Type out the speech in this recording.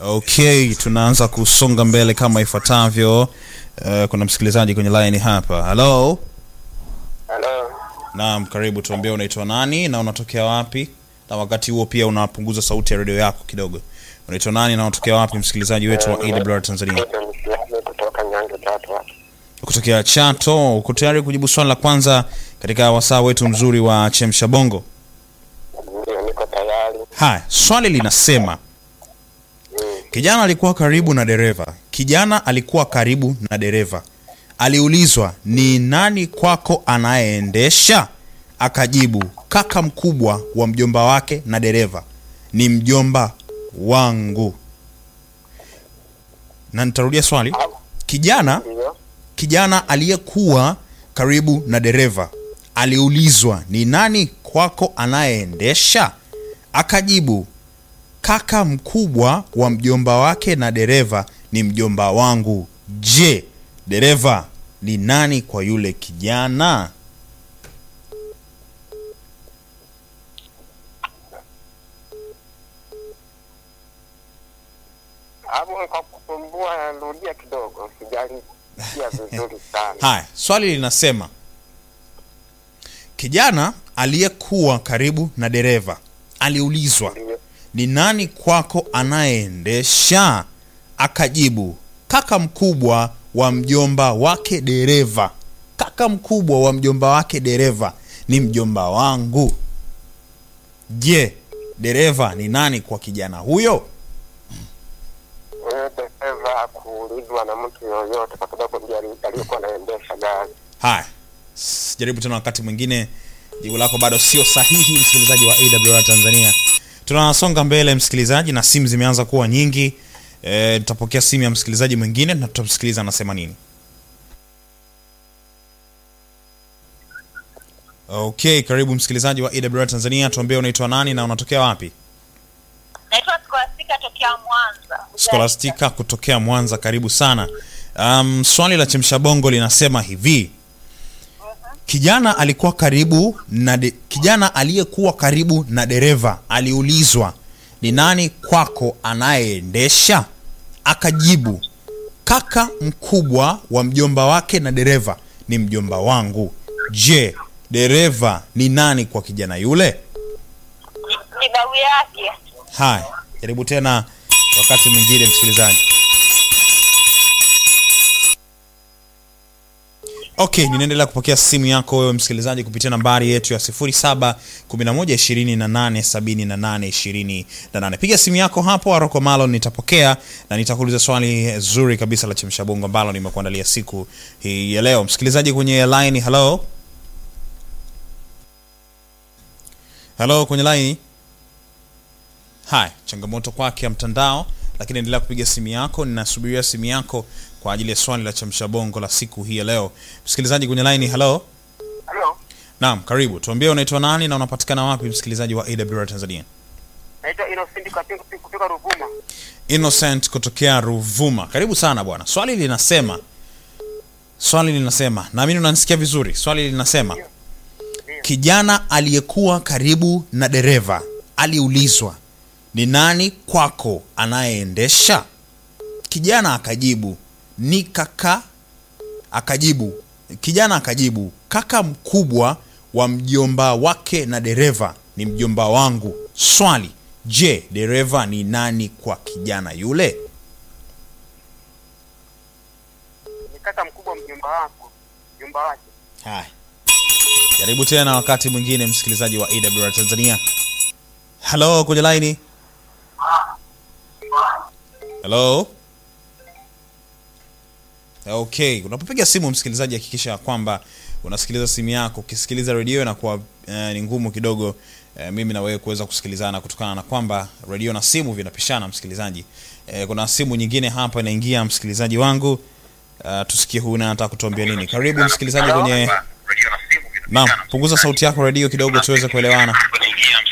Okay, tunaanza kusonga mbele kama ifuatavyo. Uh, kuna msikilizaji kwenye line hapa. Hello. Halo, Naam, karibu. Tuambie unaitwa nani na unatokea wapi, na wakati huo pia unapunguza sauti ya redio yako kidogo. Unaitwa nani na unatokea wapi, msikilizaji wetu wa AWR Tanzania? Naitwa Msilamu kutoka Nyange Tatu hapa. Kutokea Chato. Uko tayari kujibu swali la kwanza katika wasaa wetu mzuri wa Chemsha Bongo? Ndio, niko tayari. Haya, swali linasema Mm. kijana alikuwa karibu na dereva. Kijana alikuwa karibu na dereva, aliulizwa ni nani kwako anayeendesha? Akajibu kaka mkubwa wa mjomba wake na dereva ni mjomba wangu. Na nitarudia swali. Kijana Ndio, kijana aliyekuwa karibu na dereva aliulizwa ni nani kwako anayeendesha? Akajibu kaka mkubwa wa mjomba wake na dereva ni mjomba wangu. Je, dereva ni nani kwa yule kijana? hapo kwa kusumbua, rudia kidogo, sijalisikia vizuri sana. Haya, swali linasema kijana aliyekuwa karibu na dereva aliulizwa Ndio, ni nani kwako anayeendesha? Akajibu kaka mkubwa wa mjomba wake dereva. Kaka mkubwa wa mjomba wake dereva ni mjomba wangu. Je, dereva ni nani kwa kijana huyo? huyo dereva hakuulizwa na mtu yoyote, kwa sababu ndiye ali- aliyekuwa anaendesha gari. Haya, s- jaribu tena wakati mwingine. Jibu lako bado sio sahihi, msikilizaji wa AWR Tanzania. Tunasonga mbele msikilizaji, na simu zimeanza kuwa nyingi. E, tutapokea simu ya msikilizaji mwingine na tutamsikiliza anasema nini. Okay, karibu msikilizaji wa AWR Tanzania, tuambie unaitwa nani na unatokea wapi? Naitwa Scholastica tokea Mwanza. Scholastica kutokea Mwanza, karibu sana. Um, swali la chemsha bongo linasema hivi: kijana alikuwa karibu na de, kijana aliyekuwa karibu na dereva aliulizwa ni nani kwako anayeendesha? Akajibu kaka mkubwa wa mjomba wake na dereva ni mjomba wangu. Je, dereva ni nani kwa kijana yule? Ni babu yake. Haya, jaribu tena wakati mwingine msikilizaji. Okay, ninaendelea kupokea simu yako wewe msikilizaji kupitia nambari yetu ya 0711287828. Piga simu yako hapo Aroko Malo, nitapokea na nitakuuliza swali zuri kabisa la chemsha bongo ambalo nimekuandalia siku hii ya leo. Msikilizaji kwenye line, hello. Hello kwenye line. Haya, changamoto kwake ya mtandao, lakini endelea kupiga simu yako. Ninasubiria simu yako kwa ajili ya swali la chamsha bongo la siku hii ya leo. Msikilizaji kwenye line, hello. Halo, Naam, karibu. Tuambie unaitwa nani na unapatikana wapi, msikilizaji wa AWR Tanzania? naitwa Innocent Kapingu kutoka Ruvuma. Innocent kutokea Ruvuma. Karibu sana bwana. Swali linasema swali linasema, naamini unanisikia vizuri. Swali linasema kijana aliyekuwa karibu na dereva aliulizwa ni nani kwako anayeendesha? Kijana akajibu ni kaka. Akajibu kijana akajibu kaka mkubwa wa mjomba wake na dereva ni mjomba wangu. Swali, je, dereva ni nani kwa kijana yule? Ni kaka mkubwa mjomba wako, mjomba wake. Haya, jaribu tena wakati mwingine, msikilizaji wa AWR Tanzania. Halo, kwenye laini. Halo. Okay, unapopiga simu msikilizaji, hakikisha ya kwamba unasikiliza simu yako. Ukisikiliza redio inakuwa eh, ni ngumu kidogo eh, mimi na wewe kuweza kusikilizana kutokana na kwamba redio na simu vinapishana. Msikilizaji, eh, kuna simu nyingine hapa inaingia, msikilizaji wangu. Uh, tusikie huyu naye anataka kutuambia nini. Karibu msikilizaji kwenye Naam, punguza sauti yako redio kidogo tuweze kuelewana.